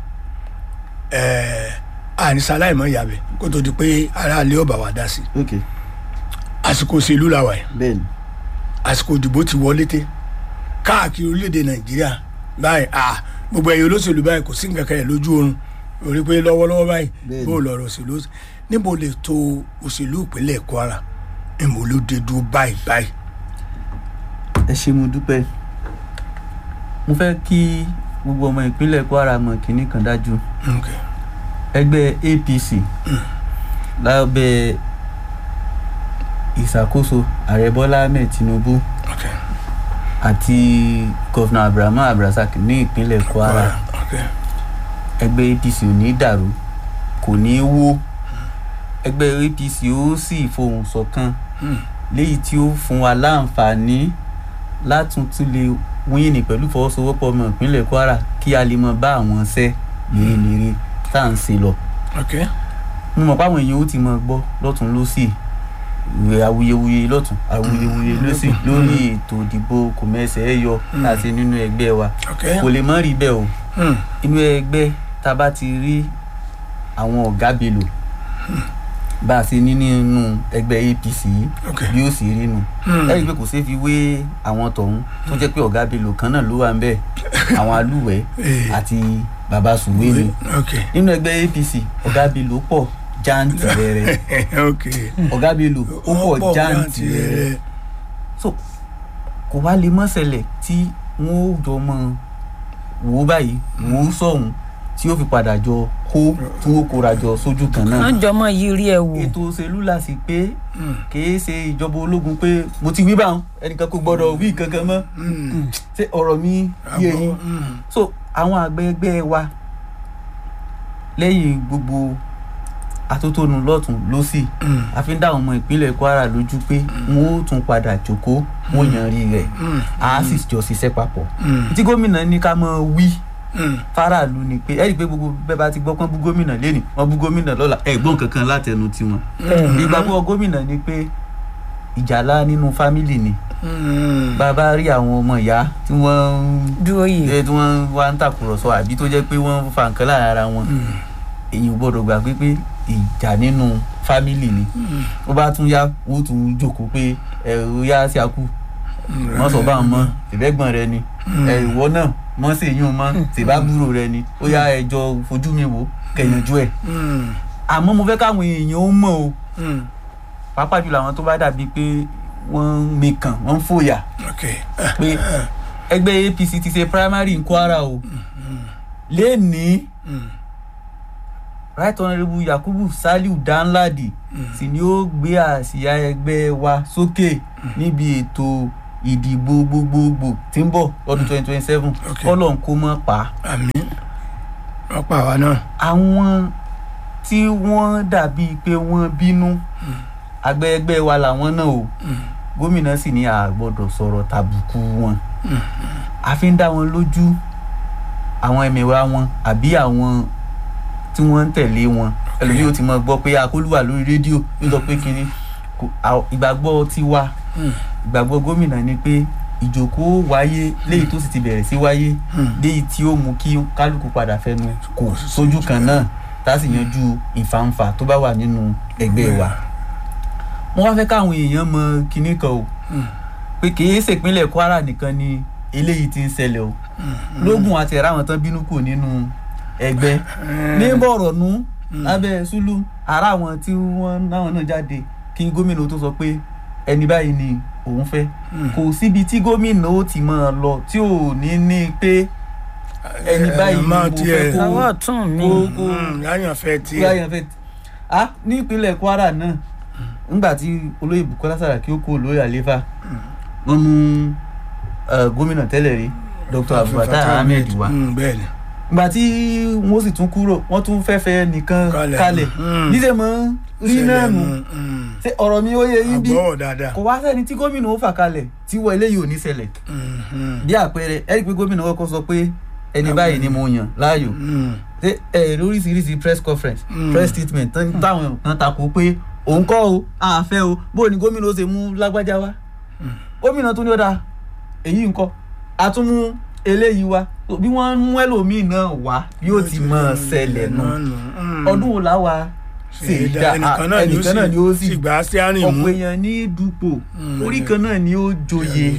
ẹ̀ẹ́ ànísà láìmọ̀ ìyàbẹ̀ kó tó di pé aráàlú ọba wa dá sí ok àsìkò òṣèlú làwà yìí bẹ́ẹ̀ni àsìkò ìdìbò ti wọlé tẹ káàkiri orílẹ̀-èdè nàìjíríà báyìí à gbogbo ẹ̀yẹ olóṣèlú báyìí kò sí nǹkan kan ẹ̀ lójú oorun orí pé lọ́wọ́lọ́wọ́ báyìí Bẹ́ẹ̀ni. bó lọ́rọ̀ òṣèlú níbo lè to òṣèlú ìpínlẹ̀ kwara níbo ló dé dúró báyìí báyìí. ẹ ṣé mo dúpẹ́ mo fẹ́ kí gbogbo ọmọ ìpínlẹ̀ Kwara mọ̀ kínní kan dájú Okay. ẹgbẹ́ APC lábẹ́ ìṣàkóso ààrẹ Bọ́lá Ahmed Tinubu Okay. àti gọ́fìnà Abrahamu Abrazak ní ìpínlẹ̀ Kwara Okay. ẹgbẹ́ APC ò ní dàrú kò ní wó ẹgbẹ́ APC ó sì fohùn ṣọ̀kan Hmm. léyìí tí ó fún wa láǹfààní látún tún lè wíìnì pẹ̀lú ìfọwọ́sowọ́pọ̀ ọmọ ìpínlẹ̀ Kwara kí a lè mọ bá àwọn ṣẹ́ mèremère tá à ń ṣe lọ. Okay. mo mọ̀ páwọn èèyàn ó ti mọ gbọ́ lọ́tún lọ́sì ìwé awuyewuye lọ́tún awuyewuye lọ́sì lórí ètò ìdìbò kò mẹ́sẹ̀ ẹ̀ yọ láti nínú ẹgbẹ́ wa Okay. kò lè mọ́ rí bẹ́ẹ̀ o Hmm. inú ẹgbẹ́ tá a bá ti rí àwọn ọ̀gá belò bá a ṣe ní nínú ẹgbẹ́ APC yìí Okay. bí ó sì rí nu Hmm. lẹ́yìn pé kò ṣeé fi wé àwọn tọ̀hún tó jẹ́ pé ọ̀gá belò kan náà ló wà ń bẹ̀ àwọn alúwẹ̀ Eh. àti bàbá sùwé ni Okay. nínú ẹgbẹ́ APC ọ̀gá belò pọ̀ jáǹtì rẹ̀rẹ̀ Okay. ọ̀gá belò ó pọ̀ jáǹtì rẹ̀rẹ̀ so kò wá lè mọ́ ṣẹlẹ̀ tí wọ́n ó jọ mọ́ wò ó báyìí wò ó sọ̀hún tí ó fi padà jọ kó tí wọ́n kóra jọ sójú kan náà wọ́n jọ mọ́ yiri ẹ̀ wò. ètò òṣèlú la sì pé kìí ṣe ìjọba ológun pé mo ti wí báwọn ẹnìkan kò gbọdọ̀ wí kankan mọ́ ṣé ọ̀rọ̀ mi yé yín so àwọn àgbẹ̀ ẹgbẹ́ wa lẹ́yìn gbogbo atótónu lọ́tún lọ́sì a fi ń dá àwọn ọmọ ìpínlẹ̀ Kwara lójú pé wọ́n ó tún padà jókòó wọ́n yanrí rẹ̀ a sì jọ ṣiṣẹ́ papọ̀ tí gómìnà ní ká máa wí faraàlú ni pé ẹ rí i pé gbogbo bẹ́ẹ̀ bá ti gbọ́ pọ́n bú gómìnà lẹ́nìí wọ́n bú gómìnà lọ́la ẹ̀gbọ́n kankan látẹnu tiwọn ìgbàgbọ́ gómìnà ni pé ìjàlá nínú fámìlì ni bàbá rí àwọn ọmọ ìyá tí wọ́n dúró yìí. ẹ tí wọ́n wá ń tàkùrọ̀sọ àbí tó jẹ́ pé wọ́n fa nǹkan lára ara wọn èyí ò gbọ́dọ̀ gbà pé pé ìjà nínú fámìlì ni ó bá tún yá ó tún jókòó pé ẹ ó yá sí akú wọ́n sọ bá wọn mọ́ ìbẹ́gbọ̀n rẹ ni ẹ ìwọ náà mọ́ sí èyí mọ́ tìbábúrò rẹ ni ó yá ẹjọ́ fojú mi wò kẹ̀yànjú ẹ̀ àmọ́ mo fẹ́ káwọn èèyàn ó mọ̀ o pàápàá jùlọ àwọn tó bá dàbí pé wọ́n ń mekàn wọ́n ń fòyà pé ẹgbẹ́ APC ti ṣe primary ní Kwara o lẹ́ẹ̀ni right honourable Yakubu Saliu Danladi sì ni ó gbé àsíá ẹgbẹ́ wa sókè níbi ètò ìdìbò gbogbogbò tí ń bọ̀ lọ́dún twenty twenty seven kọ́lọ̀ ń kó mọ́ pa. àmín wọ́n pa àwa náà. àwọn tí wọ́n dàbí pé wọ́n bínú àgbẹ̀ ẹgbẹ́ wa làwọn náà o gómìnà sì ní a gbọ́dọ̀ sọ̀rọ̀ tàbùkù wọn a fi ń dá wọn lójú àwọn ẹ̀mẹ̀wá wọn àbí àwọn tí wọ́n ń tẹ̀lé wọn ẹlòmíì ó ti mọ gbọ́ pé akólúwà lórí rédíò ló sọ pé kínní ìgbàgbọ́ tiwa ìgbàgbọ́ gómìnà ni pé ìjókòó wáyé léyìí tó sì ti bẹ̀rẹ̀ sí wáyé léyìí tí ó mú kí kálukú padà fẹnu kò sójú kan náà tá a sì yanjú ìfàǹfà tó bá wà nínú ẹgbẹ́ wa wọ́n wá fẹ́ káwọn èèyàn mọ kinní kan o pé kì í ṣèpínlẹ̀ Kwara nìkan ni eléyìí ti ń ṣẹlẹ̀ o lógún àti ẹ̀rọ àwọn tán bínú kù nínú ẹgbẹ́ ní Bọ̀rọ̀nú lábẹ́ Sùlù ara àwọn tí wọ́n náwọn náà jáde kí gómìnà tó sọ pé ẹni báyìí ni òun fẹ́ kò síbi tí gómìnà ó ti máa lọ tí ò ní ní pé ẹni báyìí ni mo fẹ́ kó ọwọ́ ọ̀tún mi. kó láyàn fẹ́ tiẹ̀. láyàn fẹ́ ah ní ìpínlẹ̀ Kwara náà nígbà tí olóyè Bukola Saraki ó kó olóyè àlefa wọ́n mú gómìnà tẹ́lẹ̀ rí Dr. Abdulfatah Ahmed wá ìgbà tí wọ́n sì tún kúrò wọ́n tún fẹ́fẹ́ nìkan kalẹ̀ níṣẹ́ mọ́ rí náà nù ṣé ọ̀rọ̀ mi ó yẹ yín bí kò wá sẹ́ni tí gómìnà ó fà kalẹ̀ tí wọ́n eléyìí ò ní ṣẹlẹ̀ bí àpẹẹrẹ ẹ rí i pé gómìnà kọ́kọ́ sọ pé ẹni báyìí ni mo yàn láàyò ṣé ẹ lóríṣiríṣi press conference press statement táwọn kan takò pé òun kọ́ o àfẹ́ o bó ni gómìnà ó ṣe mú lágbájá wá gómìnà tó ní ọ̀dà èyí ńkọ́ àtúnmú eléyìí wá bí wọ́n mú ẹlòmíì náà wá bí ó ti mọ̀ ṣẹlẹ̀ nù ọdún wo láwa ṣe ìdá ẹnìkan náà ni ó sì ọ̀pọ̀ èèyàn ní dupò orí kan náà ni ó joyè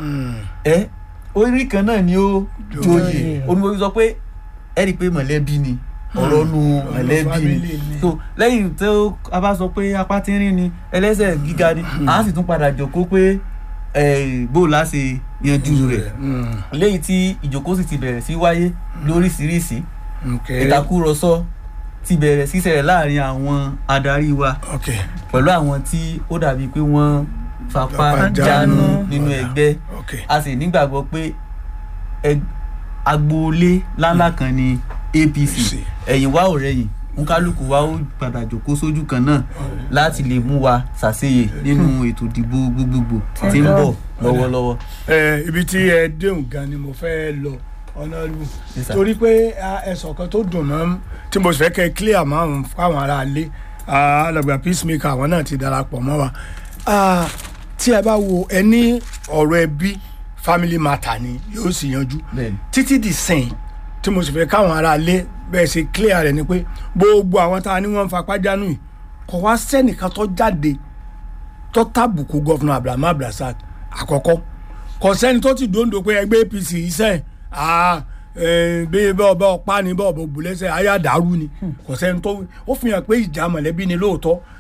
ẹ orí kan náà ni ó joyè onímọ̀ sọ pé ẹ rí i pé mọ̀lẹ́bí ni ọ̀rọ̀ nu mọ̀lẹ́bí ni so lẹ́yìn tó a bá sọ pé apá tínrín ni ẹlẹ́sẹ̀ gíga ni a sì tún padà jókòó pé bó la ṣe yanjú rẹ̀ lẹ́yìn tí ìjókòó sì ti bẹ̀rẹ̀ sí wáyé lóríṣiríṣi ìtakùrọ̀sọ ti bẹ̀rẹ̀ sí ṣẹlẹ̀ láàrin àwọn adarí wa pẹ̀lú àwọn tí ó dàbí pé wọ́n fapá jánu nínú ẹgbẹ́ a sì nígbàgbọ́ pé agboolé ńláńlá kan ni APC ẹ̀yìn wa ò rẹ̀yìn nkálukú wa ó padà jókòó sójú kan náà láti lè mú wa ṣàṣeyè nínú ètò ìdìbò gbogbogbò tí ń bọ̀ lọ́wọ́lọ́wọ́. ẹ ibi tí ẹ déhùn gan ni mo fẹ́ lọ ọ̀nàlù torí pé ẹ̀sọ̀ kan tó dùn mọ́ tí mo sì fẹ́ kẹ́ clear márùn fáwọn ará ilé alàgbà peacemaker àwọn náà ti darapọ̀ mọ́ wa tí ẹ bá wo ẹ ní ọ̀rọ̀ ẹbí family matter ni yóò sì yanjú títí di sìn tí mo sì fẹ́ káwọn ará ilé bẹ́ẹ̀ ṣe clear rẹ̀ ni pé gbogbo àwọn tá a ní wọ́n ń fapá jánu yìí kò wá sẹ́nìkan tó jáde tó tàbùkù gọ́fúnà Abraham Abdulrasaq àkọ́kọ́ kò sẹ́ni tó ti dòńdò pé ẹgbẹ́ APC iṣẹ́ bí bọ́ọ̀ bọ́ọ̀ pa ni bọ́ọ̀ bọ́ bùlẹ́sẹ̀ ayé àdàrú ni kò sẹ́ni tó ó fi hàn pé ìjà mọ̀lẹ́bí ni lóòótọ́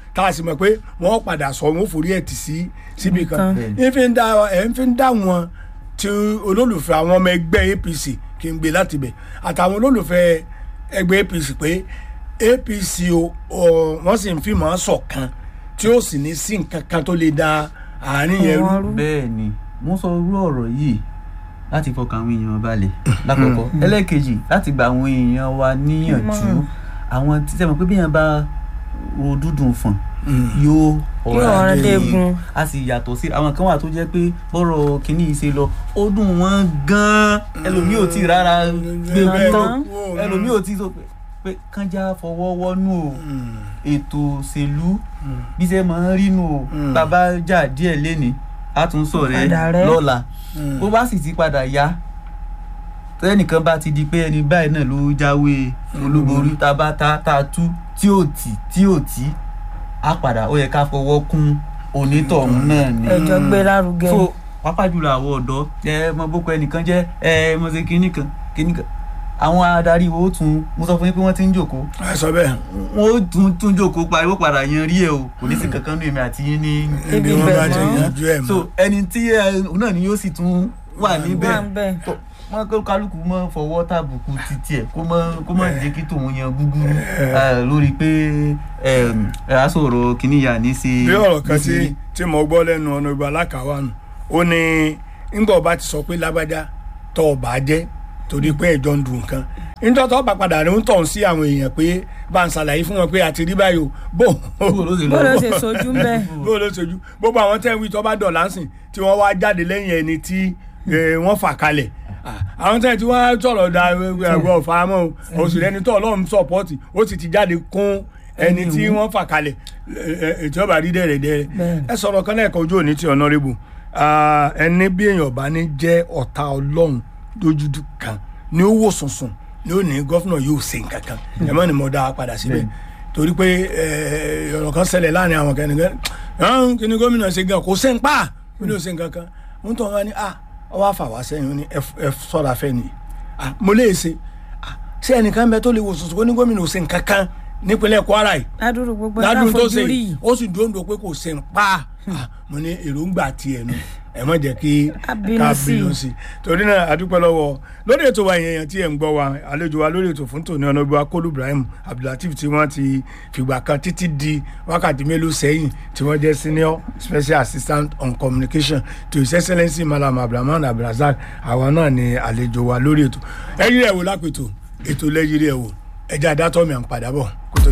tá a sì mọ̀ pé wọ́n padà sọ wọn ó forí ẹ̀ tì sí síbi kan Nǹkan. ń fi ń dá ẹ̀ ń fi ń dá wọn tí olólùfẹ́ àwọn ọmọ ẹgbẹ́ APC kí n gbé láti bẹ̀ àtàwọn olólùfẹ́ ẹgbẹ́ APC pé APC o ọ, wọ́n sì ń fi mọ́ ṣọ̀kan tí ó sì ní sí nǹkan kan tó lè da àárín yẹn rú. Wọ́n rú. bẹ́ẹ̀ ni mo sọ irú ọ̀rọ̀ yìí láti fọkàn àwọn èèyàn balẹ̀ lákọ̀ọ́kọ́ ẹlẹ́ẹ̀kejì láti gba àwọn èèyàn wa níyànjú Ìmọ̀ràn. àwọn tí sẹ́wọ̀n pé bí èèyàn bá ro dúdùn fún yóò Yóò ọ̀rọ̀ dégun. a sì yàtọ̀ sí àwọn kan wà tó jẹ́ pé bọ́rọ̀ kìíní yìí ṣe lọ ó dùn wọ́n gan-an ẹlòmíì ò tí ì rárá gbé bẹ́ẹ̀ kúrò tán. ẹlòmíì ò tí ì sọ pé pé kánjá fọwọ́ wọ́nú o ètò òṣèlú bí ṣe máa ń rínú o Mm. bàbá jà díẹ̀ lénìí a tún sọ rẹ Padà rẹ́. lọ́la bó bá sì ti padà yá tẹ́nìkan bá ti di pé ẹni báyìí náà ló jáwé olúborí tá a bá ta tá a tú tí ò tì tí ò tí á padà ó yẹ ká fọwọ́ kún onítọ̀hún náà ni ẹjọ gbé lárugẹ so pàápàá jùlọ àwọn ọ̀dọ́ ẹ mọ boko ẹnìkan jẹ́ ẹ mọ ṣe kinní kan kinní kan àwọn adarí wo ó tún mo sọ fún yín pé wọ́n ti ń jòkó ẹ sọ bẹ́ẹ̀ wọn ó tún tún jòkó pariwo padà yan rí ẹ o kò ní sí kankan nínú èmi àti yín ní ibi Ibi wọn bẹ̀ bá ti mọ́. yanjú ẹ̀ so mọ́. ẹni tí ẹ òun náà ni yóò sì tún wà níbẹ̀ wà ń bẹ tó wọn kó kálukú mọ fọwọ́ tàbùkù títí ẹ̀ kó mọ kó mọ jẹ́ kí tòun yan gúgúrú eh, lórí pé ẹ á sọ̀rọ̀ kìnìyà ní sí bí ọ̀rọ̀ kan ní sí- tí tí mo gbọ́ lẹ́nu ọ̀nà ìgbà alákàwá nù ó ní ńgbà ọba ti sọ pé lágbájá tọ́ ọba jẹ́ torí pé ẹ̀jọ̀ ń dùn nǹkan nítorí tó bá padà rí ń tọ̀ sí àwọn èèyàn pé bá ń ṣàlàyé fún wọn pé àti rí báyìí o bó bó ló ṣe lọ bó ló ṣe sojú ń bẹ bó ló ṣojú gbogbo àwọn tẹ́ ń wí tó bá dọ̀là ń sìn tí wọ́n wá jáde lẹ́yìn ẹni tí eh, wọ́n fà kalẹ̀ Ah, àwọn tẹ́ tí wọ́n sọ̀rọ̀ da ẹ̀rọ ọ̀faramọ́ o oṣù lẹ́ni tó ọlọ́run sọ̀pọ́ọ̀tì ó sì ti jáde kún ẹni tí wọ́n fà kalẹ̀ ètò ọba rí dẹ̀rẹ̀dẹ̀rẹ̀ Bẹ́ẹ̀ni. ẹ sọ̀rọ̀ kan lẹ́ẹ̀kan ojú òní ti ọ̀nàrẹ́bù ẹni bí èèyàn bá ní jẹ́ ọ̀tá ọlọ́run lójúdú kan ní ó wò sùnsùn ní ó ní gọ́fúnà yóò ṣe nǹkan kan ẹ mọ́ ni mo dá a padà síbẹ̀ torí pé eh, ọ̀rọ̀ kan ṣẹlẹ̀ láàrin àwọn kẹ́nìkan ẹ̀hún kí ni gómìnà ṣe gan kò ṣe ń pa kí ni ó ṣe nǹkan kan ń tọ́ wọn ni ah ọwọ́ àfàwà sẹ́yìn ó ní ẹ ẹ sọ́ra fẹ́ ni ah mo lè ṣe ah ṣé ẹnìkan bẹ tó lè wò sùnsùn kó ní gómìnà ò ṣe nǹkan kan nípínlẹ̀ Kwara yìí ládùúrú gbogbo ládùn tó táfojú ṣe rí yìí ó sì dúró ń do pé kò ṣe ń pa Ah, mo ní èròǹgbà tiẹ̀ nu ẹ má jẹ́ kí Ká bínú sí i. sí i torí náà adúpẹ́ lọ́wọ́ lórí ètò wa èèyàn tí ẹ̀ ń gbọ́ wa àlejò wa lórí ètò fún tòní ọ̀nà ìgbà kólú Ibrahim Abdulateef tí wọ́n ti fìgbà kan títí di wákàtí mélòó sẹ́yìn tí wọ́n jẹ́ senior special assistant on communication to his excellency Malam Abdulrahman Abdulrasaq àwa náà ni àlejò wa lórí ètò ẹ̀yìn rẹ̀ wò lápètò ètò lẹ́yìn rẹ̀ wò ẹ̀jẹ̀ àdátọ́ mi à ń padà bọ̀ kó tó